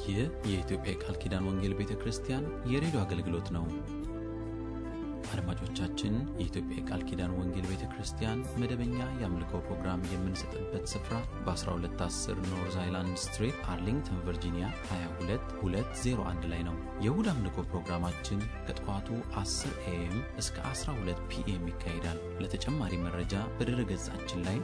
ይህ የኢትዮጵያ የቃል ኪዳን ወንጌል ቤተ ክርስቲያን የሬዲዮ አገልግሎት ነው። አድማጮቻችን፣ የኢትዮጵያ የቃል ኪዳን ወንጌል ቤተ ክርስቲያን መደበኛ የአምልኮ ፕሮግራም የምንሰጥበት ስፍራ በ1210 ኖርዝ አይላንድ ስትሪት አርሊንግተን ቨርጂኒያ 22201 ላይ ነው። የእሁድ አምልኮ ፕሮግራማችን ከጠዋቱ 10 ኤኤም እስከ 12 ፒኤም ይካሄዳል። ለተጨማሪ መረጃ በድረ ገጻችን ላይ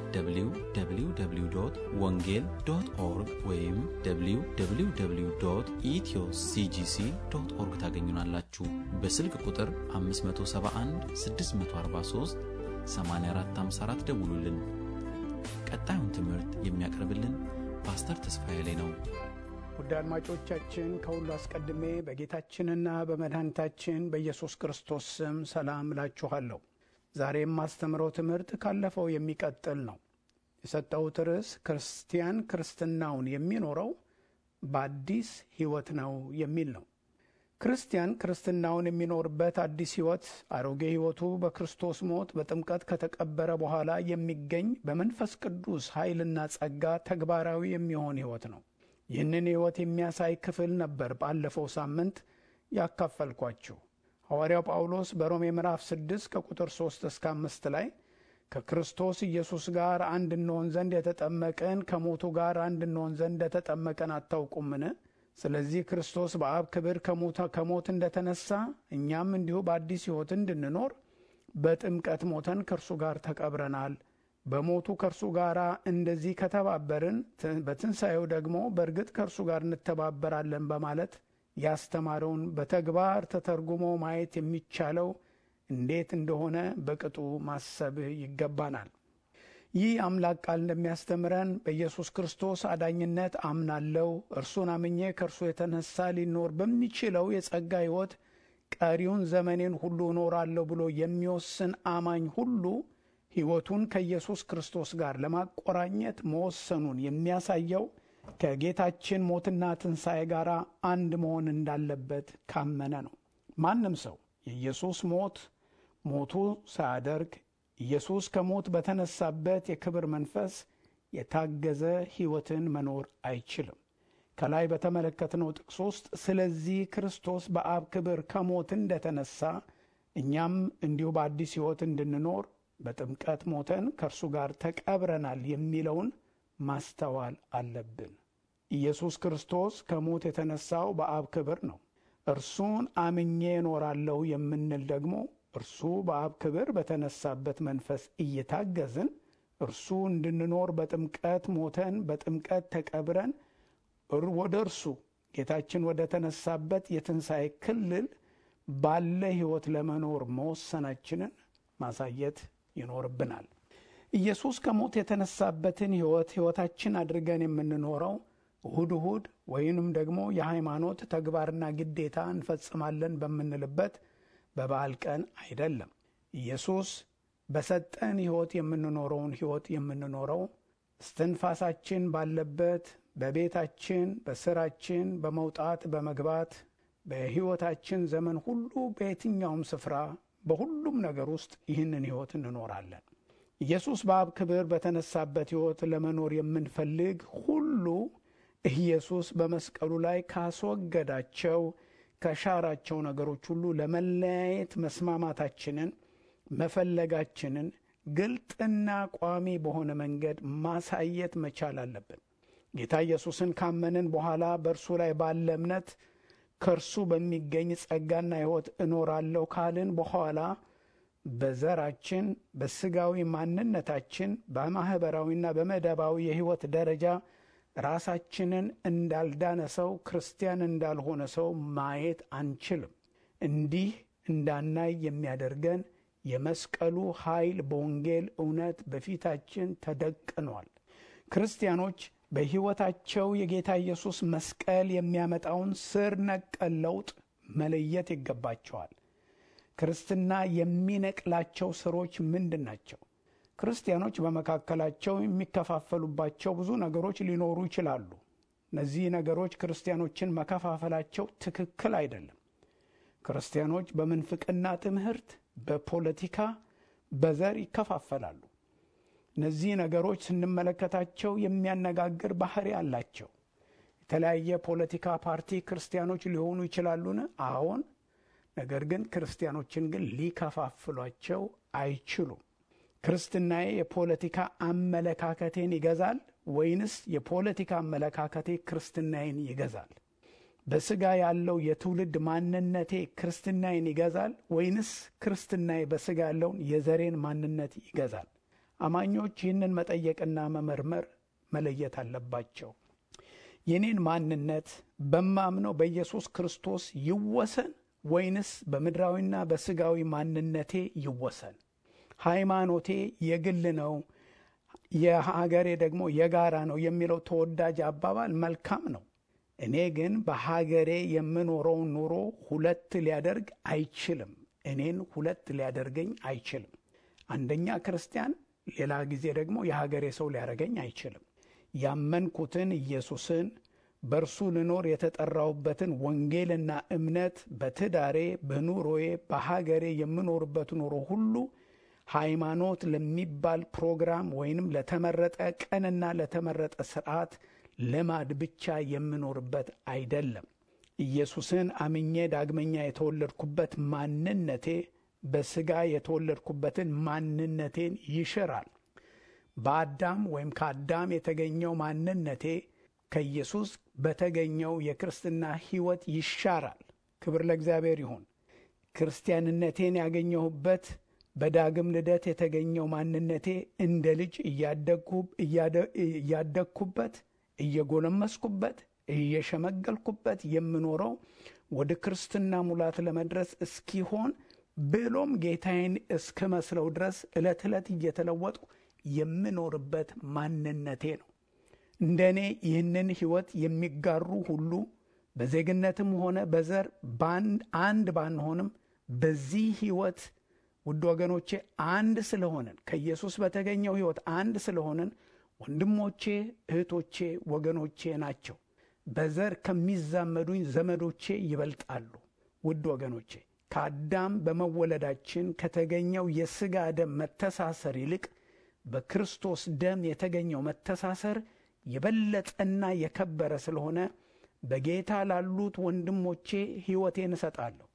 www ወንጌል ዶት ኦርግ ወይም www ኢትዮ ሲጂሲ ዶት ኦርግ ታገኙናላችሁ። በስልክ ቁጥር 571 643 8454 ደውሉልን። ቀጣዩን ትምህርት የሚያቀርብልን ፓስተር ተስፋዬ ላይ ነው። ውድ አድማጮቻችን ከሁሉ አስቀድሜ በጌታችንና በመድኃኒታችን በኢየሱስ ክርስቶስ ስም ሰላም እላችኋለሁ። ዛሬ የማስተምረው ትምህርት ካለፈው የሚቀጥል ነው። የሰጠሁት ርዕስ ክርስቲያን ክርስትናውን የሚኖረው በአዲስ ሕይወት ነው የሚል ነው። ክርስቲያን ክርስትናውን የሚኖርበት አዲስ ሕይወት አሮጌ ሕይወቱ በክርስቶስ ሞት በጥምቀት ከተቀበረ በኋላ የሚገኝ በመንፈስ ቅዱስ ኃይልና ጸጋ ተግባራዊ የሚሆን ሕይወት ነው። ይህንን ሕይወት የሚያሳይ ክፍል ነበር ባለፈው ሳምንት ያካፈልኳችሁ። ሐዋርያው ጳውሎስ በሮሜ ምዕራፍ 6 ከቁጥር 3 እስከ 5 ላይ ከክርስቶስ ኢየሱስ ጋር አንድ እንሆን ዘንድ የተጠመቅን ከሞቱ ጋር አንድ እንሆን ዘንድ እንደተጠመቀን አታውቁምን? ስለዚህ ክርስቶስ በአብ ክብር ከሞት እንደተነሳ እኛም እንዲሁ በአዲስ ሕይወት እንድንኖር በጥምቀት ሞተን ከእርሱ ጋር ተቀብረናል። በሞቱ ከእርሱ ጋር እንደዚህ ከተባበርን በትንሣኤው ደግሞ በእርግጥ ከእርሱ ጋር እንተባበራለን በማለት ያስተማረውን በተግባር ተተርጉሞ ማየት የሚቻለው እንዴት እንደሆነ በቅጡ ማሰብ ይገባናል። ይህ አምላክ ቃል እንደሚያስተምረን በኢየሱስ ክርስቶስ አዳኝነት አምናለው፣ እርሱን አምኜ ከእርሱ የተነሳ ሊኖር በሚችለው የጸጋ ሕይወት ቀሪውን ዘመኔን ሁሉ እኖራለሁ ብሎ የሚወስን አማኝ ሁሉ ሕይወቱን ከኢየሱስ ክርስቶስ ጋር ለማቆራኘት መወሰኑን የሚያሳየው ከጌታችን ሞትና ትንሣኤ ጋር አንድ መሆን እንዳለበት ካመነ ነው። ማንም ሰው የኢየሱስ ሞት ሞቱ ሳያደርግ ኢየሱስ ከሞት በተነሳበት የክብር መንፈስ የታገዘ ሕይወትን መኖር አይችልም። ከላይ በተመለከትነው ጥቅስ ውስጥ ስለዚህ ክርስቶስ በአብ ክብር ከሞት እንደተነሳ እኛም እንዲሁ በአዲስ ሕይወት እንድንኖር በጥምቀት ሞተን ከእርሱ ጋር ተቀብረናል የሚለውን ማስተዋል አለብን። ኢየሱስ ክርስቶስ ከሞት የተነሳው በአብ ክብር ነው። እርሱን አምኜ እኖራለሁ የምንል ደግሞ እርሱ በአብ ክብር በተነሳበት መንፈስ እየታገዝን እርሱ እንድንኖር በጥምቀት ሞተን በጥምቀት ተቀብረን ወደ እርሱ ጌታችን ወደ ተነሳበት የትንሣኤ ክልል ባለ ሕይወት ለመኖር መወሰናችንን ማሳየት ይኖርብናል። ኢየሱስ ከሞት የተነሳበትን ሕይወት ሕይወታችን አድርገን የምንኖረው እሁድ እሁድ ወይንም ደግሞ የሃይማኖት ተግባርና ግዴታ እንፈጽማለን በምንልበት በበዓል ቀን አይደለም። ኢየሱስ በሰጠን ሕይወት የምንኖረውን ሕይወት የምንኖረው እስትንፋሳችን ባለበት በቤታችን፣ በስራችን፣ በመውጣት በመግባት በሕይወታችን ዘመን ሁሉ በየትኛውም ስፍራ በሁሉም ነገር ውስጥ ይህንን ሕይወት እንኖራለን። ኢየሱስ በአብ ክብር በተነሳበት ሕይወት ለመኖር የምንፈልግ ሁሉ ኢየሱስ በመስቀሉ ላይ ካስወገዳቸው ከሻራቸው ነገሮች ሁሉ ለመለያየት መስማማታችንን መፈለጋችንን ግልጥና ቋሚ በሆነ መንገድ ማሳየት መቻል አለብን። ጌታ ኢየሱስን ካመንን በኋላ በእርሱ ላይ ባለ እምነት ከእርሱ በሚገኝ ጸጋና ሕይወት እኖራለሁ ካልን በኋላ በዘራችን፣ በስጋዊ ማንነታችን፣ በማኅበራዊና በመደባዊ የሕይወት ደረጃ ራሳችንን እንዳልዳነ ሰው ክርስቲያን እንዳልሆነ ሰው ማየት አንችልም። እንዲህ እንዳናይ የሚያደርገን የመስቀሉ ኃይል በወንጌል እውነት በፊታችን ተደቅኗል። ክርስቲያኖች በሕይወታቸው የጌታ ኢየሱስ መስቀል የሚያመጣውን ስር ነቀል ለውጥ መለየት ይገባቸዋል። ክርስትና የሚነቅላቸው ስሮች ምንድን ናቸው? ክርስቲያኖች በመካከላቸው የሚከፋፈሉባቸው ብዙ ነገሮች ሊኖሩ ይችላሉ። እነዚህ ነገሮች ክርስቲያኖችን መከፋፈላቸው ትክክል አይደለም። ክርስቲያኖች በምንፍቅና ትምህርት፣ በፖለቲካ፣ በዘር ይከፋፈላሉ። እነዚህ ነገሮች ስንመለከታቸው የሚያነጋግር ባህሪ አላቸው። የተለያየ ፖለቲካ ፓርቲ ክርስቲያኖች ሊሆኑ ይችላሉን? አዎን። ነገር ግን ክርስቲያኖችን ግን ሊከፋፍሏቸው አይችሉም። ክርስትናዬ የፖለቲካ አመለካከቴን ይገዛል ወይንስ የፖለቲካ አመለካከቴ ክርስትናዬን ይገዛል? በስጋ ያለው የትውልድ ማንነቴ ክርስትናዬን ይገዛል ወይንስ ክርስትናዬ በስጋ ያለውን የዘሬን ማንነት ይገዛል? አማኞች ይህንን መጠየቅና መመርመር መለየት አለባቸው። የኔን ማንነት በማምነው በኢየሱስ ክርስቶስ ይወሰን ወይንስ በምድራዊና በስጋዊ ማንነቴ ይወሰን? ሃይማኖቴ የግል ነው፣ የሀገሬ ደግሞ የጋራ ነው የሚለው ተወዳጅ አባባል መልካም ነው። እኔ ግን በሀገሬ የምኖረውን ኑሮ ሁለት ሊያደርግ አይችልም። እኔን ሁለት ሊያደርገኝ አይችልም። አንደኛ ክርስቲያን፣ ሌላ ጊዜ ደግሞ የሀገሬ ሰው ሊያደርገኝ አይችልም። ያመንኩትን ኢየሱስን በእርሱ ልኖር የተጠራሁበትን ወንጌልና እምነት በትዳሬ፣ በኑሮዬ፣ በሀገሬ የምኖርበት ኑሮ ሁሉ ሃይማኖት ለሚባል ፕሮግራም ወይንም ለተመረጠ ቀንና ለተመረጠ ስርዓት ልማድ ብቻ የምኖርበት አይደለም። ኢየሱስን አምኜ ዳግመኛ የተወለድኩበት ማንነቴ በስጋ የተወለድኩበትን ማንነቴን ይሽራል። በአዳም ወይም ከአዳም የተገኘው ማንነቴ ከኢየሱስ በተገኘው የክርስትና ሕይወት ይሻራል። ክብር ለእግዚአብሔር ይሁን። ክርስቲያንነቴን ያገኘሁበት በዳግም ልደት የተገኘው ማንነቴ እንደ ልጅ እያደግኩበት፣ እየጎለመስኩበት፣ እየሸመገልኩበት የምኖረው ወደ ክርስትና ሙላት ለመድረስ እስኪሆን ብሎም ጌታዬን እስክመስለው ድረስ ዕለት ዕለት እየተለወጥኩ የምኖርበት ማንነቴ ነው። እንደ እኔ ይህንን ሕይወት የሚጋሩ ሁሉ በዜግነትም ሆነ በዘር አንድ ባንሆንም በዚህ ሕይወት ውድ ወገኖቼ አንድ ስለሆንን ከኢየሱስ በተገኘው ሕይወት አንድ ስለሆንን ወንድሞቼ፣ እህቶቼ፣ ወገኖቼ ናቸው። በዘር ከሚዛመዱኝ ዘመዶቼ ይበልጣሉ። ውድ ወገኖቼ ከአዳም በመወለዳችን ከተገኘው የሥጋ ደም መተሳሰር ይልቅ በክርስቶስ ደም የተገኘው መተሳሰር የበለጠና የከበረ ስለሆነ በጌታ ላሉት ወንድሞቼ ሕይወቴን እሰጣለሁ።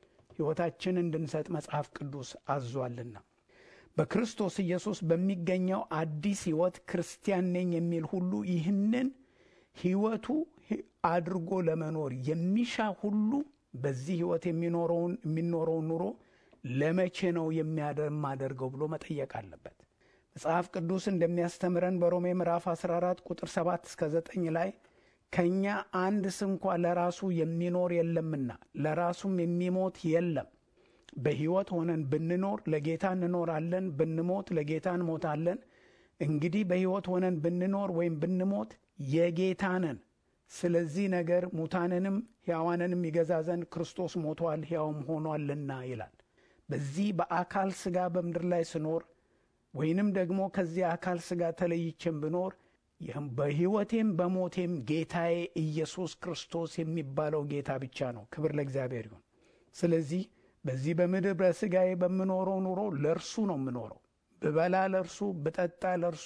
ሕይወታችን እንድንሰጥ መጽሐፍ ቅዱስ አዟልና በክርስቶስ ኢየሱስ በሚገኘው አዲስ ሕይወት ክርስቲያን ነኝ የሚል ሁሉ ይህንን ሕይወቱ አድርጎ ለመኖር የሚሻ ሁሉ በዚህ ሕይወት የሚኖረውን የሚኖረውን ኑሮ ለመቼ ነው የማደርገው ብሎ መጠየቅ አለበት። መጽሐፍ ቅዱስ እንደሚያስተምረን በሮሜ ምዕራፍ 14 ቁጥር 7 እስከ 9 ላይ ከእኛ አንድ ስንኳ ለራሱ የሚኖር የለምና ለራሱም የሚሞት የለም። በሕይወት ሆነን ብንኖር ለጌታ እንኖራለን፣ ብንሞት ለጌታ እንሞታለን። እንግዲህ በሕይወት ሆነን ብንኖር ወይም ብንሞት የጌታ ነን። ስለዚህ ነገር ሙታንንም ሕያዋንንም ይገዛ ዘንድ ክርስቶስ ሞቷል፣ ሕያውም ሆኗልና ይላል። በዚህ በአካል ሥጋ በምድር ላይ ስኖር ወይንም ደግሞ ከዚህ አካል ሥጋ ተለይቼም ብኖር በሕይወቴም በሞቴም ጌታዬ ኢየሱስ ክርስቶስ የሚባለው ጌታ ብቻ ነው። ክብር ለእግዚአብሔር ይሁን። ስለዚህ በዚህ በምድር በሥጋዬ በምኖረው ኑሮ ለእርሱ ነው የምኖረው። ብበላ ለእርሱ፣ ብጠጣ ለእርሱ፣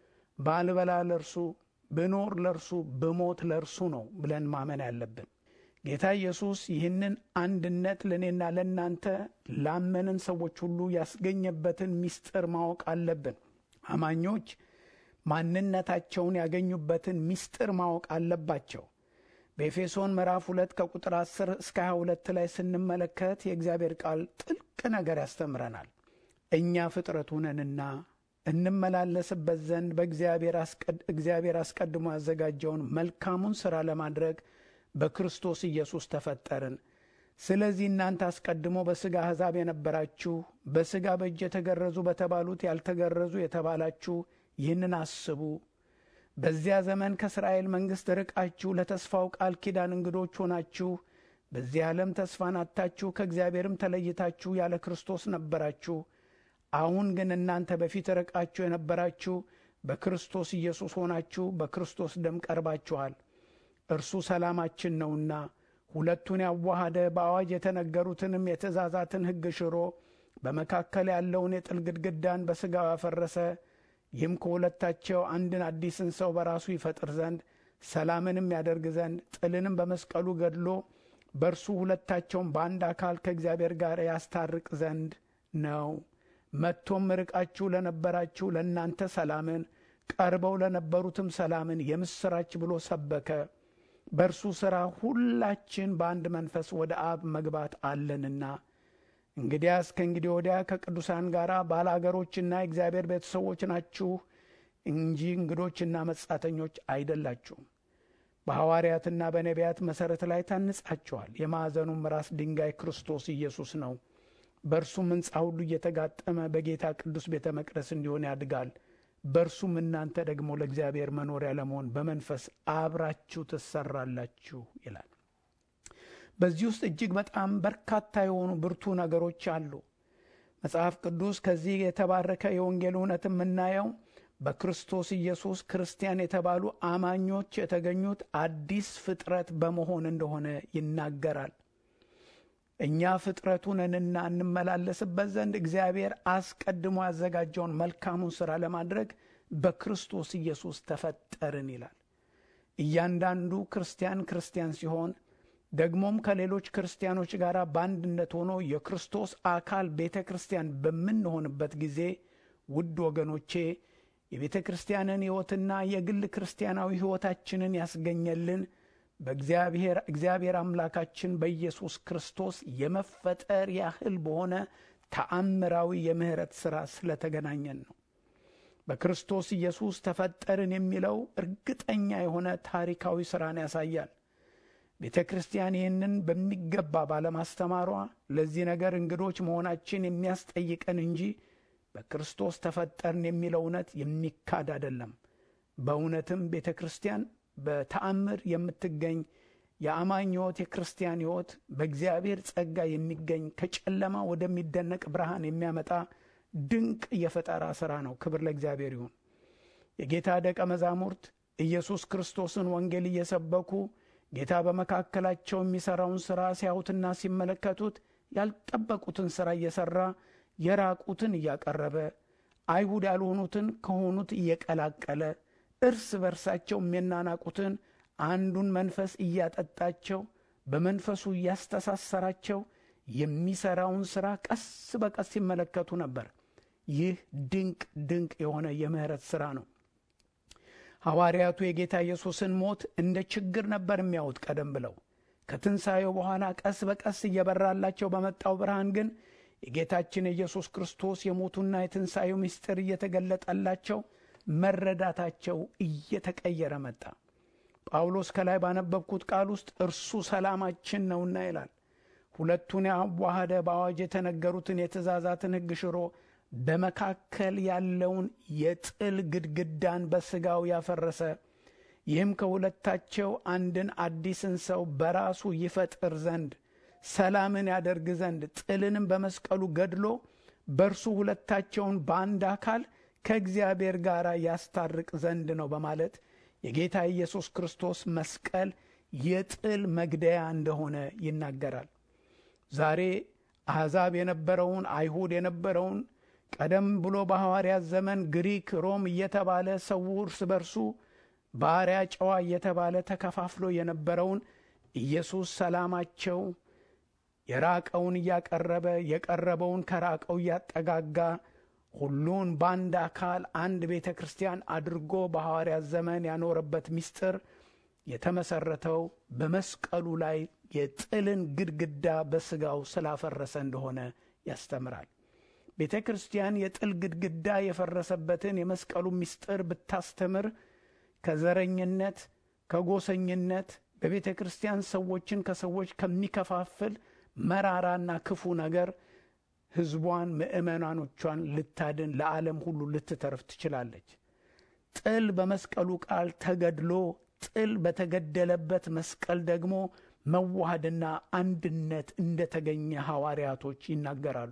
ባልበላ ለእርሱ፣ ብኖር ለእርሱ፣ ብሞት ለእርሱ ነው ብለን ማመን ያለብን። ጌታ ኢየሱስ ይህንን አንድነት ለእኔና ለእናንተ ላመንን ሰዎች ሁሉ ያስገኘበትን ምስጢር ማወቅ አለብን። አማኞች ማንነታቸውን ያገኙበትን ምስጢር ማወቅ አለባቸው። በኤፌሶን ምዕራፍ ሁለት ከቁጥር 10 እስከ 22 ላይ ስንመለከት የእግዚአብሔር ቃል ጥልቅ ነገር ያስተምረናል። እኛ ፍጥረቱ ነንና እንመላለስበት ዘንድ በእግዚአብሔር አስቀድሞ ያዘጋጀውን መልካሙን ሥራ ለማድረግ በክርስቶስ ኢየሱስ ተፈጠርን። ስለዚህ እናንተ አስቀድሞ በሥጋ አሕዛብ የነበራችሁ በሥጋ በእጅ የተገረዙ በተባሉት ያልተገረዙ የተባላችሁ ይህንን አስቡ። በዚያ ዘመን ከእስራኤል መንግሥት ርቃችሁ ለተስፋው ቃል ኪዳን እንግዶች ሆናችሁ በዚህ ዓለም ተስፋን አጥታችሁ ከእግዚአብሔርም ተለይታችሁ ያለ ክርስቶስ ነበራችሁ። አሁን ግን እናንተ በፊት ርቃችሁ የነበራችሁ በክርስቶስ ኢየሱስ ሆናችሁ በክርስቶስ ደም ቀርባችኋል። እርሱ ሰላማችን ነውና ሁለቱን ያዋሃደ በአዋጅ የተነገሩትንም የትእዛዛትን ሕግ ሽሮ በመካከል ያለውን የጥል ግድግዳን በሥጋው ያፈረሰ ይህም ከሁለታቸው አንድን አዲስን ሰው በራሱ ይፈጥር ዘንድ ሰላምንም ያደርግ ዘንድ ጥልንም በመስቀሉ ገድሎ በእርሱ ሁለታቸውን በአንድ አካል ከእግዚአብሔር ጋር ያስታርቅ ዘንድ ነው። መጥቶም ርቃችሁ ለነበራችሁ ለእናንተ ሰላምን፣ ቀርበው ለነበሩትም ሰላምን የምስራች ብሎ ሰበከ። በእርሱ ሥራ ሁላችን በአንድ መንፈስ ወደ አብ መግባት አለንና እንግዲያስ ከእንግዲህ ወዲያ ከቅዱሳን ጋር ባለአገሮችና የእግዚአብሔር ቤተሰቦች ናችሁ እንጂ እንግዶችና መጻተኞች አይደላችሁም። በሐዋርያትና በነቢያት መሠረት ላይ ታንጻችኋል። የማዕዘኑም ራስ ድንጋይ ክርስቶስ ኢየሱስ ነው። በእርሱም ሕንፃ ሁሉ እየተጋጠመ በጌታ ቅዱስ ቤተ መቅደስ እንዲሆን ያድጋል። በእርሱም እናንተ ደግሞ ለእግዚአብሔር መኖሪያ ለመሆን በመንፈስ አብራችሁ ትሰራላችሁ ይላል። በዚህ ውስጥ እጅግ በጣም በርካታ የሆኑ ብርቱ ነገሮች አሉ። መጽሐፍ ቅዱስ ከዚህ የተባረከ የወንጌል እውነት የምናየው በክርስቶስ ኢየሱስ ክርስቲያን የተባሉ አማኞች የተገኙት አዲስ ፍጥረት በመሆን እንደሆነ ይናገራል። እኛ ፍጥረቱ ነንና እንመላለስበት ዘንድ እግዚአብሔር አስቀድሞ ያዘጋጀውን መልካሙን ሥራ ለማድረግ በክርስቶስ ኢየሱስ ተፈጠርን ይላል። እያንዳንዱ ክርስቲያን ክርስቲያን ሲሆን ደግሞም ከሌሎች ክርስቲያኖች ጋር በአንድነት ሆኖ የክርስቶስ አካል ቤተ ክርስቲያን በምንሆንበት ጊዜ ውድ ወገኖቼ የቤተ ክርስቲያንን ሕይወትና የግል ክርስቲያናዊ ሕይወታችንን ያስገኘልን በእግዚአብሔር እግዚአብሔር አምላካችን በኢየሱስ ክርስቶስ የመፈጠር ያህል በሆነ ተአምራዊ የምሕረት ሥራ ስለተገናኘን ነው። በክርስቶስ ኢየሱስ ተፈጠርን የሚለው እርግጠኛ የሆነ ታሪካዊ ሥራን ያሳያል። ቤተ ክርስቲያን ይህንን በሚገባ ባለማስተማሯ ለዚህ ነገር እንግዶች መሆናችን የሚያስጠይቀን እንጂ በክርስቶስ ተፈጠርን የሚለው እውነት የሚካድ አይደለም። በእውነትም ቤተ ክርስቲያን በተአምር የምትገኝ የአማኝ ሕይወት የክርስቲያን ሕይወት በእግዚአብሔር ጸጋ የሚገኝ ከጨለማ ወደሚደነቅ ብርሃን የሚያመጣ ድንቅ የፈጠራ ሥራ ነው። ክብር ለእግዚአብሔር ይሁን። የጌታ ደቀ መዛሙርት ኢየሱስ ክርስቶስን ወንጌል እየሰበኩ ጌታ በመካከላቸው የሚሠራውን ሥራ ሲያዩትና ሲመለከቱት ያልጠበቁትን ሥራ እየሠራ የራቁትን እያቀረበ አይሁድ ያልሆኑትን ከሆኑት እየቀላቀለ እርስ በርሳቸው የሚናናቁትን አንዱን መንፈስ እያጠጣቸው በመንፈሱ እያስተሳሰራቸው የሚሠራውን ሥራ ቀስ በቀስ ሲመለከቱ ነበር። ይህ ድንቅ ድንቅ የሆነ የምሕረት ሥራ ነው። ሐዋርያቱ የጌታ ኢየሱስን ሞት እንደ ችግር ነበር የሚያዩት ቀደም ብለው። ከትንሣኤው በኋላ ቀስ በቀስ እየበራላቸው በመጣው ብርሃን ግን የጌታችን የኢየሱስ ክርስቶስ የሞቱና የትንሣኤው ምስጢር እየተገለጠላቸው መረዳታቸው እየተቀየረ መጣ። ጳውሎስ ከላይ ባነበብኩት ቃል ውስጥ እርሱ ሰላማችን ነውና ይላል። ሁለቱን ያዋሃደ በአዋጅ የተነገሩትን የትእዛዛትን ሕግ ሽሮ በመካከል ያለውን የጥል ግድግዳን በሥጋው ያፈረሰ ይህም ከሁለታቸው አንድን አዲስን ሰው በራሱ ይፈጥር ዘንድ ሰላምን ያደርግ ዘንድ ጥልንም በመስቀሉ ገድሎ በእርሱ ሁለታቸውን በአንድ አካል ከእግዚአብሔር ጋር ያስታርቅ ዘንድ ነው በማለት የጌታ ኢየሱስ ክርስቶስ መስቀል የጥል መግደያ እንደሆነ ይናገራል። ዛሬ አሕዛብ የነበረውን አይሁድ የነበረውን ቀደም ብሎ በሐዋርያት ዘመን ግሪክ፣ ሮም እየተባለ ሰው እርስ በርሱ ባሪያ፣ ጨዋ እየተባለ ተከፋፍሎ የነበረውን ኢየሱስ ሰላማቸው የራቀውን እያቀረበ የቀረበውን ከራቀው እያጠጋጋ ሁሉን በአንድ አካል አንድ ቤተ ክርስቲያን አድርጎ በሐዋርያት ዘመን ያኖረበት ምስጢር የተመሰረተው በመስቀሉ ላይ የጥልን ግድግዳ በሥጋው ስላፈረሰ እንደሆነ ያስተምራል። ቤተ ክርስቲያን የጥል ግድግዳ የፈረሰበትን የመስቀሉ ምስጢር ብታስተምር ከዘረኝነት፣ ከጎሰኝነት በቤተ ክርስቲያን ሰዎችን ከሰዎች ከሚከፋፍል መራራና ክፉ ነገር ሕዝቧን ምዕመናኖቿን ልታድን ለዓለም ሁሉ ልትተርፍ ትችላለች። ጥል በመስቀሉ ቃል ተገድሎ ጥል በተገደለበት መስቀል ደግሞ መዋሃድና አንድነት እንደተገኘ ሐዋርያቶች ይናገራሉ።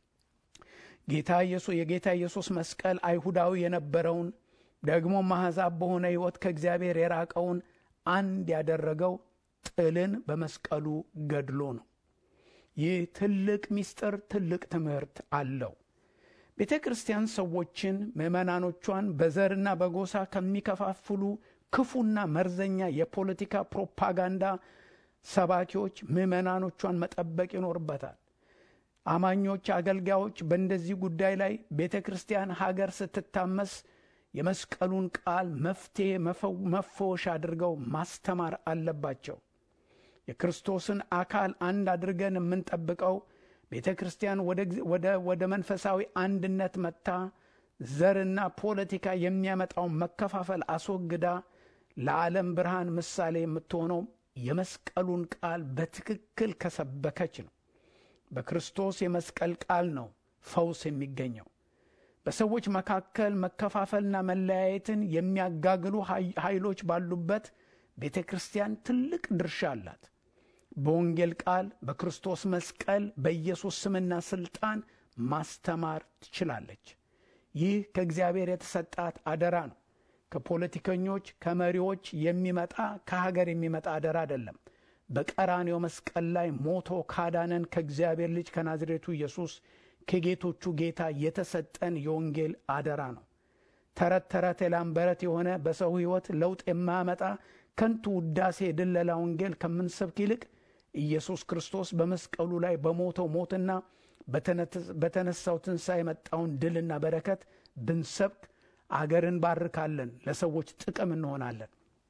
ጌታ ኢየሱስ የጌታ ኢየሱስ መስቀል አይሁዳዊ የነበረውን ደግሞ አሕዛብ በሆነ ሕይወት ከእግዚአብሔር የራቀውን አንድ ያደረገው ጥልን በመስቀሉ ገድሎ ነው። ይህ ትልቅ ምስጢር ትልቅ ትምህርት አለው። ቤተ ክርስቲያን ሰዎችን ምዕመናኖቿን በዘርና በጎሳ ከሚከፋፍሉ ክፉና መርዘኛ የፖለቲካ ፕሮፓጋንዳ ሰባኪዎች ምዕመናኖቿን መጠበቅ ይኖርበታል። አማኞች፣ አገልጋዮች በእንደዚህ ጉዳይ ላይ ቤተ ክርስቲያን ሀገር ስትታመስ የመስቀሉን ቃል መፍትሔ መፈወሻ አድርገው ማስተማር አለባቸው። የክርስቶስን አካል አንድ አድርገን የምንጠብቀው ቤተ ክርስቲያን ወደ መንፈሳዊ አንድነት መጥታ ዘርና ፖለቲካ የሚያመጣውን መከፋፈል አስወግዳ ለዓለም ብርሃን ምሳሌ የምትሆነው የመስቀሉን ቃል በትክክል ከሰበከች ነው። በክርስቶስ የመስቀል ቃል ነው ፈውስ የሚገኘው። በሰዎች መካከል መከፋፈልና መለያየትን የሚያጋግሉ ኃይሎች ባሉበት ቤተ ክርስቲያን ትልቅ ድርሻ አላት። በወንጌል ቃል በክርስቶስ መስቀል በኢየሱስ ስምና ሥልጣን ማስተማር ትችላለች። ይህ ከእግዚአብሔር የተሰጣት አደራ ነው። ከፖለቲከኞች ከመሪዎች የሚመጣ ከሀገር የሚመጣ አደራ አይደለም። በቀራኔው መስቀል ላይ ሞቶ ካዳነን ከእግዚአብሔር ልጅ ከናዝሬቱ ኢየሱስ ከጌቶቹ ጌታ የተሰጠን የወንጌል አደራ ነው። ተረት ተረት የላምበረት የሆነ በሰው ሕይወት ለውጥ የማያመጣ ከንቱ ውዳሴ የድለላ ወንጌል ከምንሰብክ ይልቅ ኢየሱስ ክርስቶስ በመስቀሉ ላይ በሞተው ሞትና በተነሳው ትንሣኤ የመጣውን ድልና በረከት ብንሰብክ አገርን ባርካለን፣ ለሰዎች ጥቅም እንሆናለን።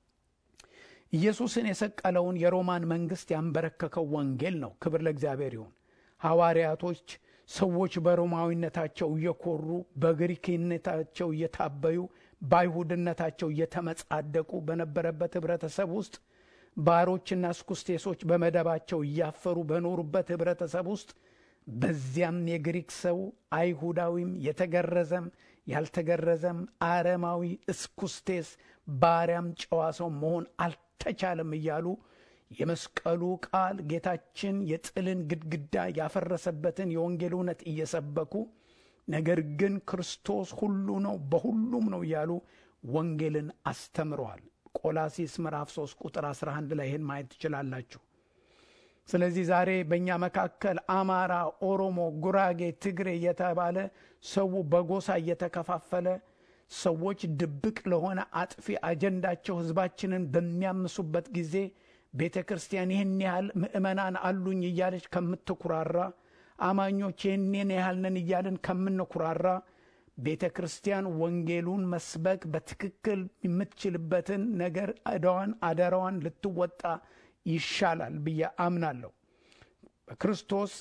ኢየሱስን የሰቀለውን የሮማን መንግሥት ያንበረከከው ወንጌል ነው። ክብር ለእግዚአብሔር ይሁን። ሐዋርያቶች ሰዎች በሮማዊነታቸው እየኮሩ በግሪክነታቸው እየታበዩ በአይሁድነታቸው እየተመጻደቁ በነበረበት ኅብረተሰብ ውስጥ ባሮችና ስኩስቴሶች በመደባቸው እያፈሩ በኖሩበት ኅብረተሰብ ውስጥ በዚያም የግሪክ ሰው አይሁዳዊም የተገረዘም ያልተገረዘም አረማዊ እስኩስቴስ ባሪያም ጨዋ ሰው መሆን አልተቻለም እያሉ የመስቀሉ ቃል ጌታችን የጥልን ግድግዳ ያፈረሰበትን የወንጌል እውነት እየሰበኩ ነገር ግን ክርስቶስ ሁሉ ነው በሁሉም ነው እያሉ ወንጌልን አስተምረዋል። ቆላሲስ ምዕራፍ 3 ቁጥር 11 ላይ ይህን ማየት ትችላላችሁ። ስለዚህ ዛሬ በእኛ መካከል አማራ፣ ኦሮሞ፣ ጉራጌ፣ ትግሬ እየተባለ ሰው በጎሳ እየተከፋፈለ ሰዎች ድብቅ ለሆነ አጥፊ አጀንዳቸው ሕዝባችንን በሚያምሱበት ጊዜ ቤተ ክርስቲያን ይህን ያህል ምእመናን አሉኝ እያለች ከምትኩራራ አማኞች ይህንን ያህል ነን እያልን ከምንኩራራ ቤተ ክርስቲያን ወንጌሉን መስበክ በትክክል የምትችልበትን ነገር ዕዳዋን አደራዋን ልትወጣ ይሻላል ብዬ አምናለሁ። በክርስቶስ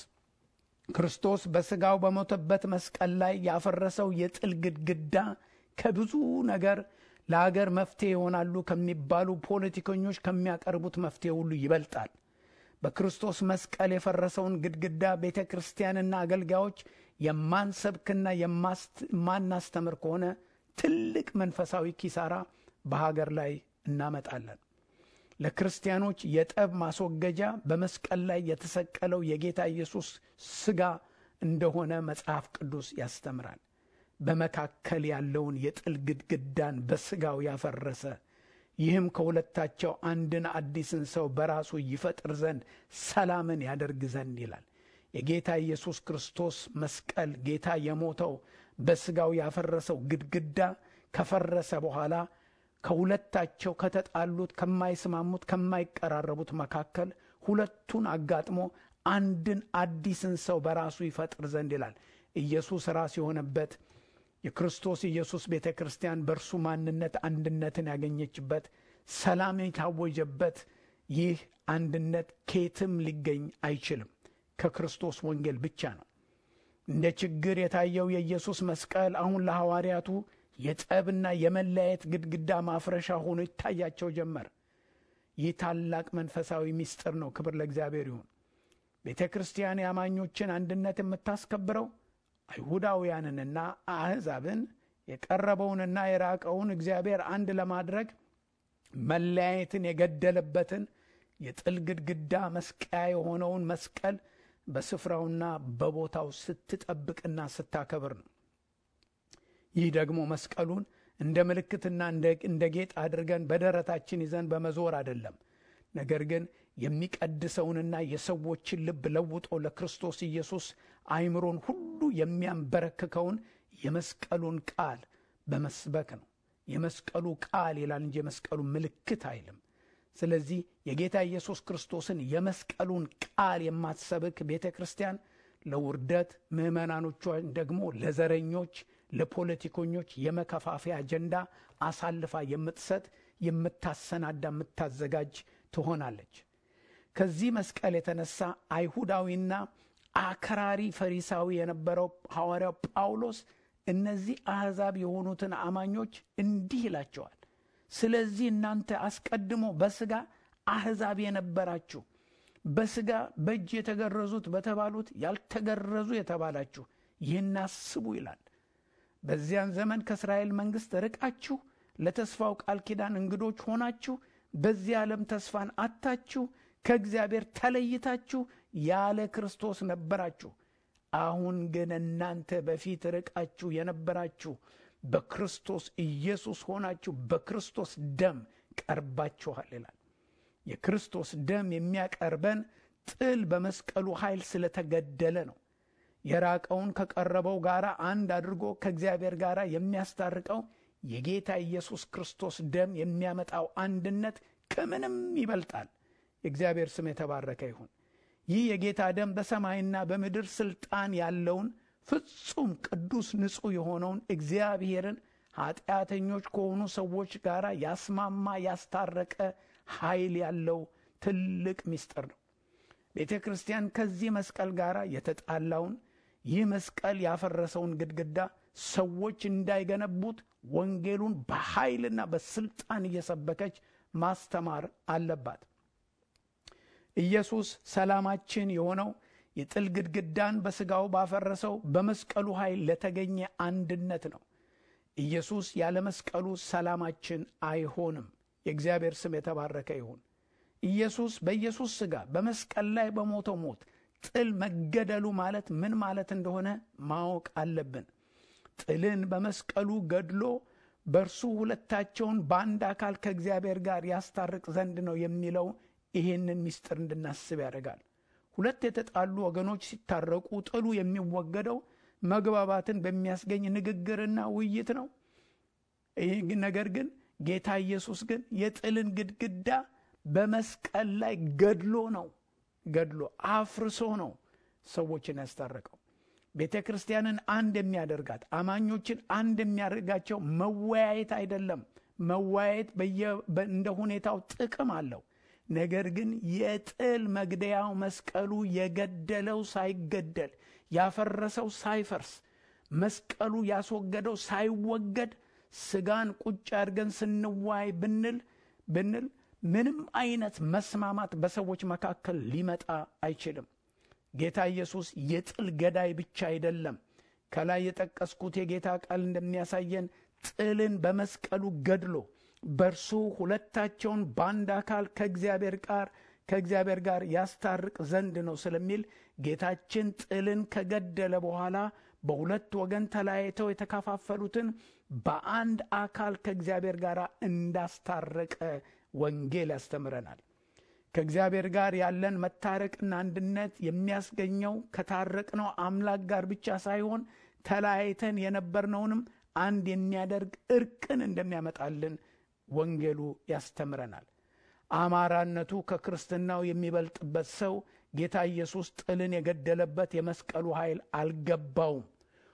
ክርስቶስ በሥጋው በሞተበት መስቀል ላይ ያፈረሰው የጥል ግድግዳ ከብዙ ነገር ለአገር መፍትሄ ይሆናሉ ከሚባሉ ፖለቲከኞች ከሚያቀርቡት መፍትሄ ሁሉ ይበልጣል። በክርስቶስ መስቀል የፈረሰውን ግድግዳ ቤተ ክርስቲያንና አገልጋዮች የማንሰብክና የማናስተምር ከሆነ ትልቅ መንፈሳዊ ኪሳራ በሀገር ላይ እናመጣለን። ለክርስቲያኖች የጠብ ማስወገጃ በመስቀል ላይ የተሰቀለው የጌታ ኢየሱስ ሥጋ እንደሆነ መጽሐፍ ቅዱስ ያስተምራል። በመካከል ያለውን የጥል ግድግዳን በሥጋው ያፈረሰ ይህም ከሁለታቸው አንድን አዲስን ሰው በራሱ ይፈጥር ዘንድ ሰላምን ያደርግ ዘንድ ይላል። የጌታ ኢየሱስ ክርስቶስ መስቀል ጌታ የሞተው በሥጋው ያፈረሰው ግድግዳ ከፈረሰ በኋላ ከሁለታቸው ከተጣሉት፣ ከማይስማሙት፣ ከማይቀራረቡት መካከል ሁለቱን አጋጥሞ አንድን አዲስን ሰው በራሱ ይፈጥር ዘንድ ይላል። ኢየሱስ ራስ የሆነበት የክርስቶስ ኢየሱስ ቤተ ክርስቲያን በእርሱ ማንነት አንድነትን ያገኘችበት ሰላም የታወጀበት ይህ አንድነት ከየትም ሊገኝ አይችልም፣ ከክርስቶስ ወንጌል ብቻ ነው። እንደ ችግር የታየው የኢየሱስ መስቀል አሁን ለሐዋርያቱ የጠብና የመለያየት ግድግዳ ማፍረሻ ሆኖ ይታያቸው ጀመር። ይህ ታላቅ መንፈሳዊ ምስጢር ነው። ክብር ለእግዚአብሔር ይሁን። ቤተ ክርስቲያን የአማኞችን አንድነት የምታስከብረው አይሁዳውያንንና አሕዛብን የቀረበውንና የራቀውን እግዚአብሔር አንድ ለማድረግ መለያየትን የገደለበትን የጥል ግድግዳ መስቀያ የሆነውን መስቀል በስፍራውና በቦታው ስትጠብቅና ስታከብር ነው። ይህ ደግሞ መስቀሉን እንደ ምልክትና እንደ ጌጥ አድርገን በደረታችን ይዘን በመዞር አይደለም። ነገር ግን የሚቀድሰውንና የሰዎችን ልብ ለውጦ ለክርስቶስ ኢየሱስ አእምሮን ሁሉ የሚያንበረክከውን የመስቀሉን ቃል በመስበክ ነው። የመስቀሉ ቃል ይላል እንጂ የመስቀሉ ምልክት አይልም። ስለዚህ የጌታ ኢየሱስ ክርስቶስን የመስቀሉን ቃል የማትሰብክ ቤተ ክርስቲያን ለውርደት፣ ምዕመናኖቿን ደግሞ ለዘረኞች፣ ለፖለቲከኞች የመከፋፈያ አጀንዳ አሳልፋ የምትሰጥ የምታሰናዳ፣ የምታዘጋጅ ትሆናለች። ከዚህ መስቀል የተነሳ አይሁዳዊና አክራሪ ፈሪሳዊ የነበረው ሐዋርያው ጳውሎስ እነዚህ አሕዛብ የሆኑትን አማኞች እንዲህ ይላቸዋል። ስለዚህ እናንተ አስቀድሞ በሥጋ አሕዛብ የነበራችሁ በሥጋ በእጅ የተገረዙት በተባሉት ያልተገረዙ የተባላችሁ ይህን አስቡ ይላል። በዚያን ዘመን ከእስራኤል መንግሥት ርቃችሁ ለተስፋው ቃል ኪዳን እንግዶች ሆናችሁ በዚህ ዓለም ተስፋን አታችሁ ከእግዚአብሔር ተለይታችሁ ያለ ክርስቶስ ነበራችሁ። አሁን ግን እናንተ በፊት ርቃችሁ የነበራችሁ በክርስቶስ ኢየሱስ ሆናችሁ በክርስቶስ ደም ቀርባችኋል ይላል። የክርስቶስ ደም የሚያቀርበን ጥል በመስቀሉ ኃይል ስለተገደለ ነው። የራቀውን ከቀረበው ጋር አንድ አድርጎ ከእግዚአብሔር ጋር የሚያስታርቀው የጌታ ኢየሱስ ክርስቶስ ደም የሚያመጣው አንድነት ከምንም ይበልጣል። የእግዚአብሔር ስም የተባረከ ይሁን። ይህ የጌታ ደም በሰማይና በምድር ስልጣን ያለውን ፍጹም ቅዱስ ንጹሕ የሆነውን እግዚአብሔርን ኃጢአተኞች ከሆኑ ሰዎች ጋር ያስማማ ያስታረቀ ኃይል ያለው ትልቅ ምስጢር ነው። ቤተ ክርስቲያን ከዚህ መስቀል ጋር የተጣላውን ይህ መስቀል ያፈረሰውን ግድግዳ ሰዎች እንዳይገነቡት ወንጌሉን በኃይልና በስልጣን እየሰበከች ማስተማር አለባት። ኢየሱስ ሰላማችን የሆነው የጥል ግድግዳን በሥጋው ባፈረሰው በመስቀሉ ኃይል ለተገኘ አንድነት ነው። ኢየሱስ ያለ መስቀሉ ሰላማችን አይሆንም። የእግዚአብሔር ስም የተባረከ ይሁን። ኢየሱስ በኢየሱስ ሥጋ በመስቀል ላይ በሞተው ሞት ጥል መገደሉ ማለት ምን ማለት እንደሆነ ማወቅ አለብን። ጥልን በመስቀሉ ገድሎ በእርሱ ሁለታቸውን በአንድ አካል ከእግዚአብሔር ጋር ያስታርቅ ዘንድ ነው የሚለው ይህንን ምስጢር እንድናስብ ያደርጋል። ሁለት የተጣሉ ወገኖች ሲታረቁ ጥሉ የሚወገደው መግባባትን በሚያስገኝ ንግግርና ውይይት ነው። ይህ ነገር ግን ጌታ ኢየሱስ ግን የጥልን ግድግዳ በመስቀል ላይ ገድሎ ነው ገድሎ አፍርሶ ነው ሰዎችን ያስታረቀው። ቤተ ክርስቲያንን አንድ የሚያደርጋት አማኞችን አንድ የሚያደርጋቸው መወያየት አይደለም። መወያየት እንደ ሁኔታው ጥቅም አለው። ነገር ግን የጥል መግደያው መስቀሉ የገደለው ሳይገደል ያፈረሰው ሳይፈርስ መስቀሉ ያስወገደው ሳይወገድ ስጋን ቁጭ አድርገን ስንዋይ ብንል ብንል ምንም አይነት መስማማት በሰዎች መካከል ሊመጣ አይችልም። ጌታ ኢየሱስ የጥል ገዳይ ብቻ አይደለም። ከላይ የጠቀስኩት የጌታ ቃል እንደሚያሳየን ጥልን በመስቀሉ ገድሎ በእርሱ ሁለታቸውን በአንድ አካል ከእግዚአብሔር ጋር ከእግዚአብሔር ጋር ያስታርቅ ዘንድ ነው ስለሚል ጌታችን ጥልን ከገደለ በኋላ በሁለት ወገን ተለያይተው የተከፋፈሉትን በአንድ አካል ከእግዚአብሔር ጋር እንዳስታረቀ ወንጌል ያስተምረናል። ከእግዚአብሔር ጋር ያለን መታረቅና አንድነት የሚያስገኘው ከታረቅነው አምላክ ጋር ብቻ ሳይሆን ተለያይተን የነበርነውንም አንድ የሚያደርግ እርቅን እንደሚያመጣልን ወንጌሉ ያስተምረናል። አማራነቱ ከክርስትናው የሚበልጥበት ሰው ጌታ ኢየሱስ ጥልን የገደለበት የመስቀሉ ኃይል አልገባውም።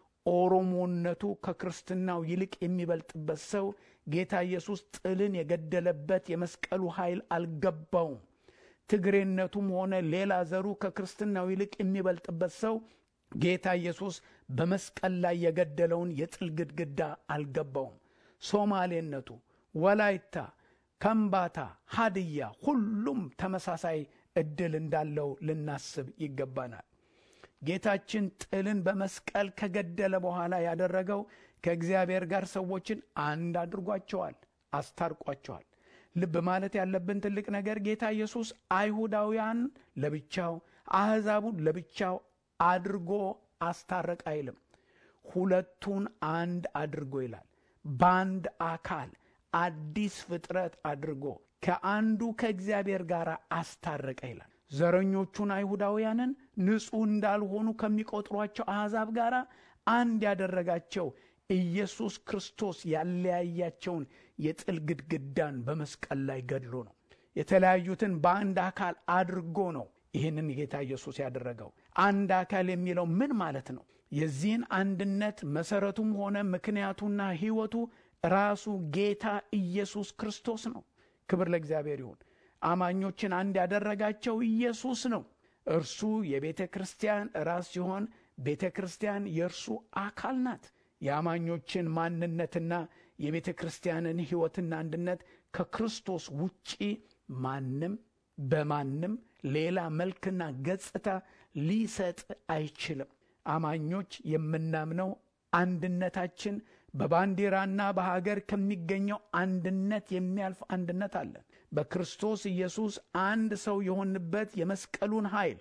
ኦሮሞነቱ ከክርስትናው ይልቅ የሚበልጥበት ሰው ጌታ ኢየሱስ ጥልን የገደለበት የመስቀሉ ኃይል አልገባውም። ትግሬነቱም ሆነ ሌላ ዘሩ ከክርስትናው ይልቅ የሚበልጥበት ሰው ጌታ ኢየሱስ በመስቀል ላይ የገደለውን የጥል ግድግዳ አልገባውም። ሶማሌነቱ፣ ወላይታ፣ ከምባታ፣ ሀድያ ሁሉም ተመሳሳይ ዕድል እንዳለው ልናስብ ይገባናል። ጌታችን ጥልን በመስቀል ከገደለ በኋላ ያደረገው ከእግዚአብሔር ጋር ሰዎችን አንድ አድርጓቸዋል፣ አስታርቋቸዋል። ልብ ማለት ያለብን ትልቅ ነገር ጌታ ኢየሱስ አይሁዳውያን ለብቻው አሕዛቡን ለብቻው አድርጎ አስታረቅ አይልም። ሁለቱን አንድ አድርጎ ይላል። በአንድ አካል አዲስ ፍጥረት አድርጎ ከአንዱ ከእግዚአብሔር ጋር አስታረቀ ይላል። ዘረኞቹን አይሁዳውያንን ንጹሕ እንዳልሆኑ ከሚቆጥሯቸው አሕዛብ ጋር አንድ ያደረጋቸው ኢየሱስ ክርስቶስ ያለያያቸውን የጥል ግድግዳን በመስቀል ላይ ገድሎ ነው። የተለያዩትን በአንድ አካል አድርጎ ነው ይህንን ጌታ ኢየሱስ ያደረገው። አንድ አካል የሚለው ምን ማለት ነው? የዚህን አንድነት መሰረቱም ሆነ ምክንያቱና ሕይወቱ ራሱ ጌታ ኢየሱስ ክርስቶስ ነው። ክብር ለእግዚአብሔር ይሁን። አማኞችን አንድ ያደረጋቸው ኢየሱስ ነው። እርሱ የቤተ ክርስቲያን ራስ ሲሆን ቤተ ክርስቲያን የእርሱ አካል ናት። የአማኞችን ማንነትና የቤተ ክርስቲያንን ሕይወትና አንድነት ከክርስቶስ ውጪ ማንም በማንም ሌላ መልክና ገጽታ ሊሰጥ አይችልም። አማኞች የምናምነው አንድነታችን በባንዲራና በሀገር ከሚገኘው አንድነት የሚያልፍ አንድነት አለን። በክርስቶስ ኢየሱስ አንድ ሰው የሆንበት የመስቀሉን ኃይል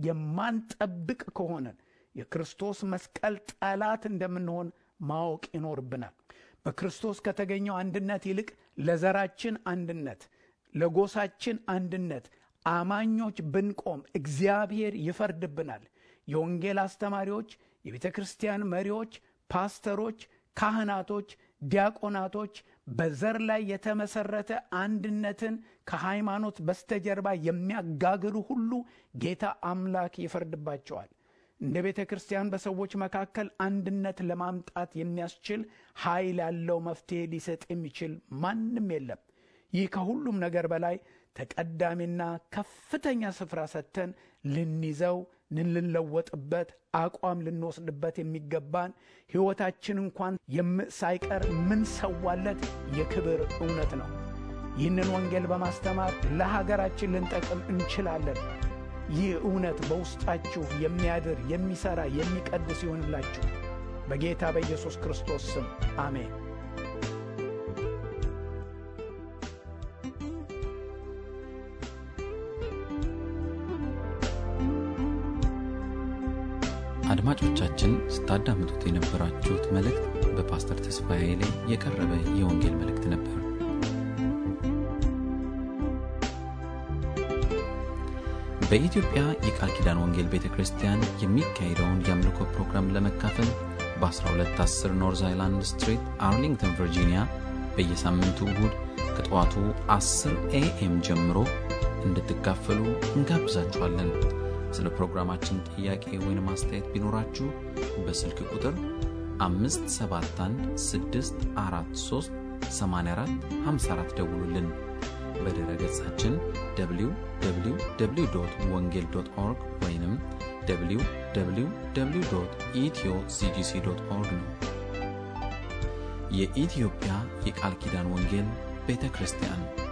የማንጠብቅ ከሆነን የክርስቶስ መስቀል ጠላት እንደምንሆን ማወቅ ይኖርብናል። በክርስቶስ ከተገኘው አንድነት ይልቅ ለዘራችን አንድነት፣ ለጎሳችን አንድነት አማኞች ብንቆም እግዚአብሔር ይፈርድብናል። የወንጌል አስተማሪዎች፣ የቤተ ክርስቲያን መሪዎች፣ ፓስተሮች፣ ካህናቶች፣ ዲያቆናቶች በዘር ላይ የተመሰረተ አንድነትን ከሃይማኖት በስተጀርባ የሚያጋግሉ ሁሉ ጌታ አምላክ ይፈርድባቸዋል። እንደ ቤተ ክርስቲያን በሰዎች መካከል አንድነት ለማምጣት የሚያስችል ኃይል ያለው መፍትሔ ሊሰጥ የሚችል ማንም የለም። ይህ ከሁሉም ነገር በላይ ተቀዳሚና ከፍተኛ ስፍራ ሰጥተን ልንይዘው ልንለወጥበት አቋም ልንወስድበት የሚገባን ሕይወታችን እንኳን ሳይቀር ምንሰዋለት የክብር እውነት ነው። ይህንን ወንጌል በማስተማር ለሀገራችን ልንጠቅም እንችላለን። ይህ እውነት በውስጣችሁ የሚያድር የሚሠራ የሚቀድስ ይሆንላችሁ በጌታ በኢየሱስ ክርስቶስ ስም አሜን። አድማጮቻችን ስታዳምጡት የነበራችሁት መልእክት በፓስተር ተስፋዬ ላይ የቀረበ የወንጌል መልእክት ነበር። በኢትዮጵያ የቃል ኪዳን ወንጌል ቤተ ክርስቲያን የሚካሄደውን የአምልኮ ፕሮግራም ለመካፈል በ1210 ኖርዝ አይላንድ ስትሪት አርሊንግተን ቨርጂኒያ በየሳምንቱ እሁድ ከጠዋቱ 10 ኤኤም ጀምሮ እንድትካፈሉ እንጋብዛችኋለን። ስለ ፕሮግራማችን ጥያቄ ወይም አስተያየት ቢኖራችሁ በስልክ ቁጥር 571 ደውሉልን። በድረ ገጻችን www ወንጌል ኦርግ ወይም www ኢትዮ ሲጂሲ ኦርግ ነው። የኢትዮጵያ የቃል ኪዳን ወንጌል ቤተ ክርስቲያን